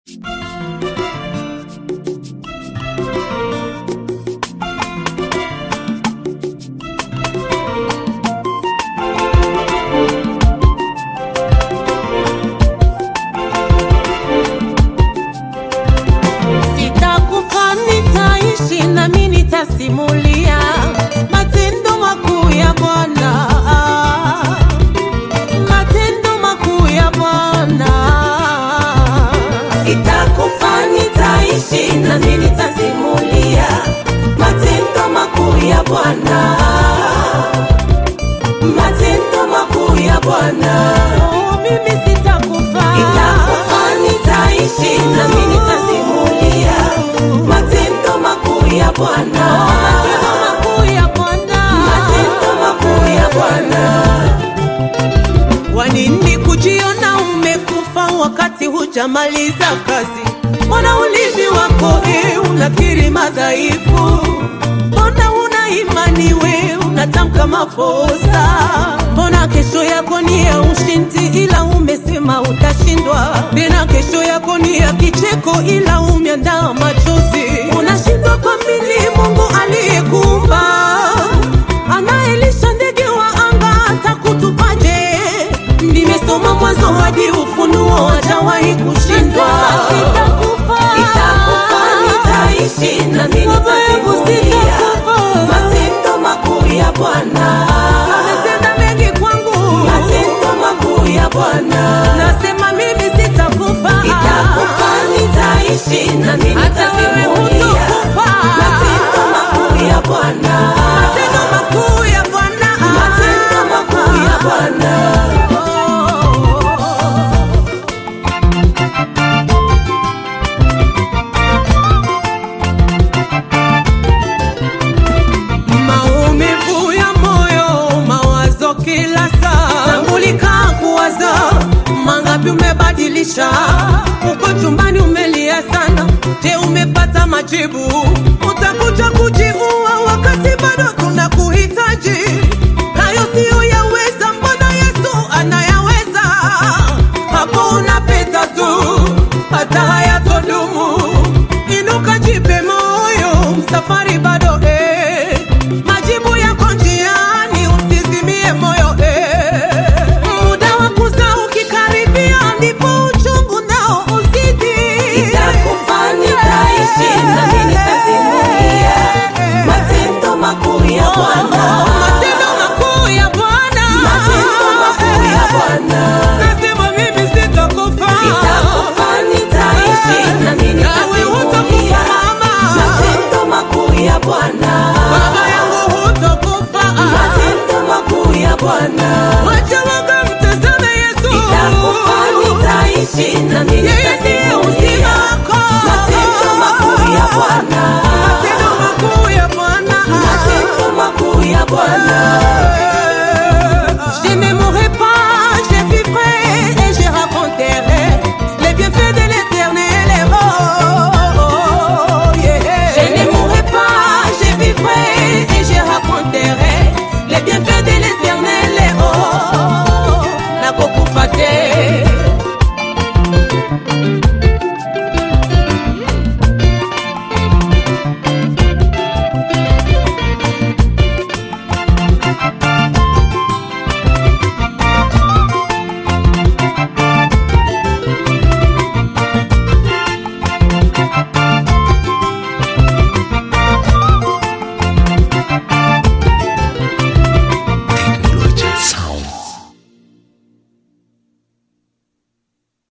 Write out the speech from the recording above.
Sitakufa, nitaishi nami nitasimulia matendo makuu ya Bwana, matendo makuu ya Bwana. Sitakufa, nitaishi nami nitasimulia matendo makuu ya Bwana, matendo makuu ya Bwana. Oh, mimi sitakufa, sitakufa, nitaishi nami nitasimulia matendo makuu ya Bwana, matendo makuu ya Bwana, matendo makuu ya Bwana. Wanini kujiona umekufa wakati hujamaliza kazi? Mbona ulimi wako e, unakiri madhaifu? Mbona una imani we unatamka makosa? Mbona kesho yako ni ya ushindi, ila umesema utashindwa? Tena kesho yako ni ya kicheko, ila umeandaa machozi. Unashindwa kuamini Mungu aliyekuumba anayelisha ndege wa anga atakutupaje? Nimesoma Mwanzo hadi Ufunuo, hajawahi kushindwa. Sitakufa, nitaishi nami nitasimulia matendo makuu ya Bwana. Ametenda mengi kwangu, matendo makuu ya Bwana. Nasema mimi sitakufa, sitakufa, nitaishi nami nitasimulia matendo makuu ya Bwana, matendo makuu ya Bwana, matendo makuu ya Bwana. Maumivu ya moyo, mawazo kila saa, tambulika kuwaza mangapi umebadilisha. Uko chumbani umelia sana, je, umepata majibu? Utakuja kujiua wakati bado tunakuhitaji. Hayo siyo yaweza, mbona Yesu anayaweza? Hapo unapita tu, hata hayatodumu. Inuka, jipe moyo, safari bado